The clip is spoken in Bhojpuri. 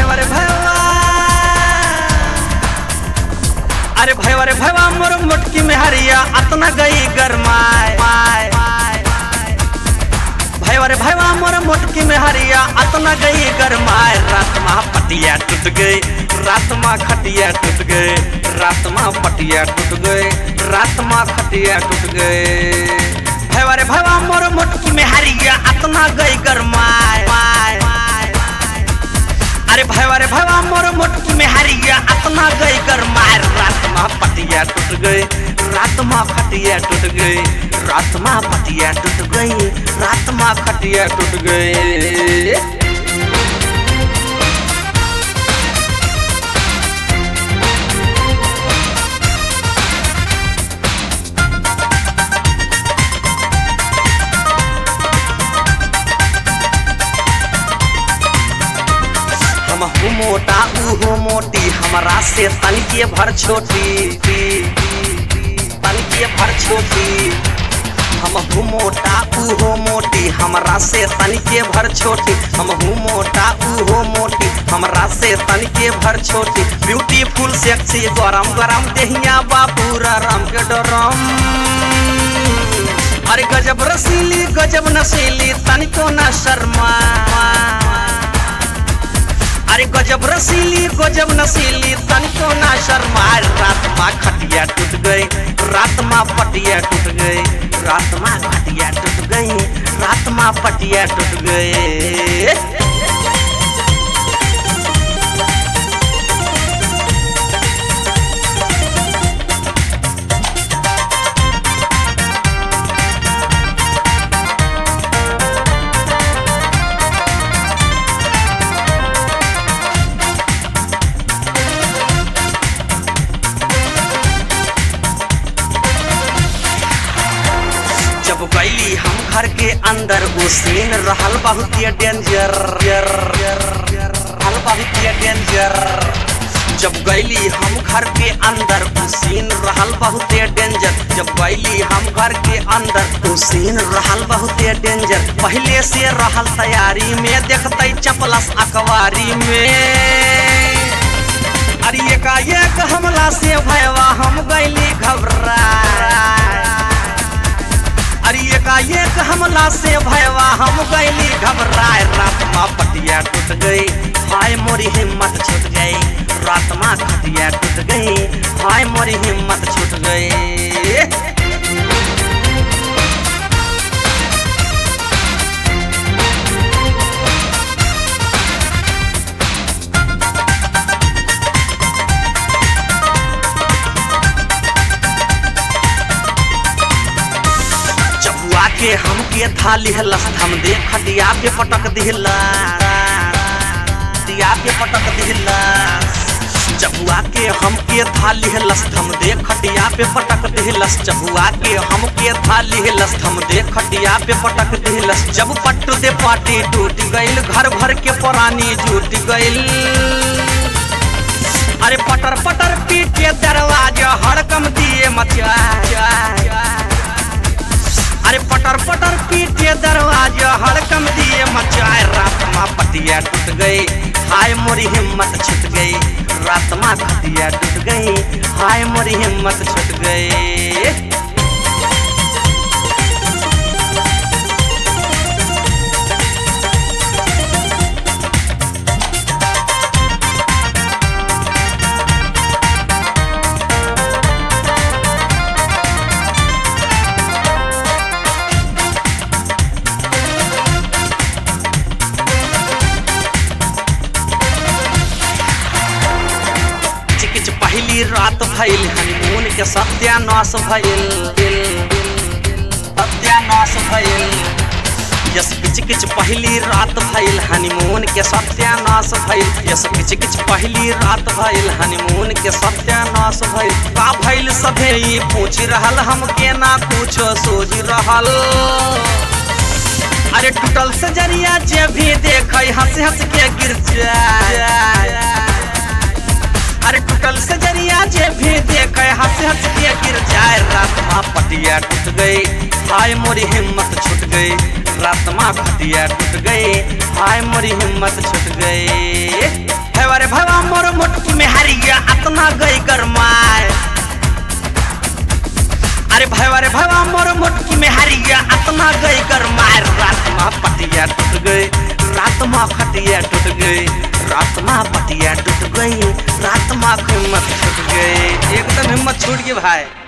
भैया रे भैया अरे भैया रे भैया मोर मोटकी में हरिया अतना गई गरमाए भैया रे भैया मोर मोटकी में हरिया अतना गई गरमाए रात मा पटिया टूट गई रात मा खटिया टूट गई रात मा पटिया टूट गई रात मा खटिया टूट गई भैया रे भैया मोर मोटकी में हरिया अतना गई गरमाए अरे भैया रे भैया मोर मोटकी में हरिया अतना गई गरमाए रात मा पटिया टूट गई रात मा खटिया टूट गई रात मा पटिया टूट गई रात मा खटिया टूट गई हम हूँ मोटा ऊ हो मोटी हमरा से तनिके भर छोटी तनिके भर छोटी हम हूँ मोटा ऊ हो मोटी हमरा से तनिके भर छोटी हम हूँ मोटा ऊ हो मोटी हमरा से तनिके भर छोटी ब्यूटीफुल सेक्सी गरम गरम देहिया बापूरा राम के डरम अरे गजब रसीली गजब नशीली तनिको न शर्मा अरे गजब रसीली गजब नसीली तनिको ना शर्मा रात माँ खटिया टूट गई रात माँ पटिया टूट गई रात माँ खटिया टूट गई रात माँ पटिया टूट गई जब गईली हम घर के अंदर वो सीन रहल बहुत ये डेंजर रहल बहुत ये डेंजर जब गईली हम घर के अंदर वो सीन रहल बहुत ये डेंजर जब गईली हम घर के अंदर वो सीन रहल बहुत ये डेंजर पहले से रहल तैयारी में देखते चपलस अखबारी में अरे एकाएक हमला से भयवा हम गईली घबरा अरे एकाएक हमला से भयवा हम गईली घबराए रात माँ पटिया टूट गई हाय मोरी हिम्मत छूट गई रात माँ खटिया टूट गई हाय मोरी हिम्मत छूट गई चबुआ के हमके थाली हलस हम दे खटिया पे पटक दिला खटिया पे पटक दिला चबुआ के हमके थाली हलस हम दे खटिया पे पटक दिलस चबुआ के हमके थाली हलस हम दे खटिया पे पटक दिलस जब पट्टू दे पाटी टूट गइल घर भर के पुरानी जुट गइल अरे पटर पटर पीट के दरवाजा हड़कम दिए मचा अरे पटर पटर पीट के दरवाजा हड़कम दिए मचाए रात माँ पटिया टूट गई हाय मोरी हिम्मत छूट गई रात माँ खटिया टूट गई हाय मोरी हिम्मत छूट गई चिकिच पहली रात भइल हनीमून के सत्यानाश भइल सत्यानाश भइल यस किच किच पहली रात भइल हनीमून के सत्यानाश भइल यस किच किच पहली रात भइल हनीमून के सत्यानाश भइल का भइल सभे ई पूछ रहल हमके ना कुछो सोच रहल अरे टूटल से जरिया जे भी देखे हंस हंस के गिर जाए अरे टूटल से जरिया जे भी देखे हंस हंस के गिर जाए रात माँ पटिया टूट गई हाय मोरी हिम्मत छूट गई रात माँ पटिया टूट गई हाय मोरी हिम्मत छूट गई है अतना गई गरमाए अरे भैया रे भैया मोर मोटकी में हरिया अतना गई गरमाए रात में पटिया टूट गई रात में खटिया टूट गई रात में पटिया टूट गई रात में हिम्मत छूट गई एकदम हिम्मत छूट गई भाई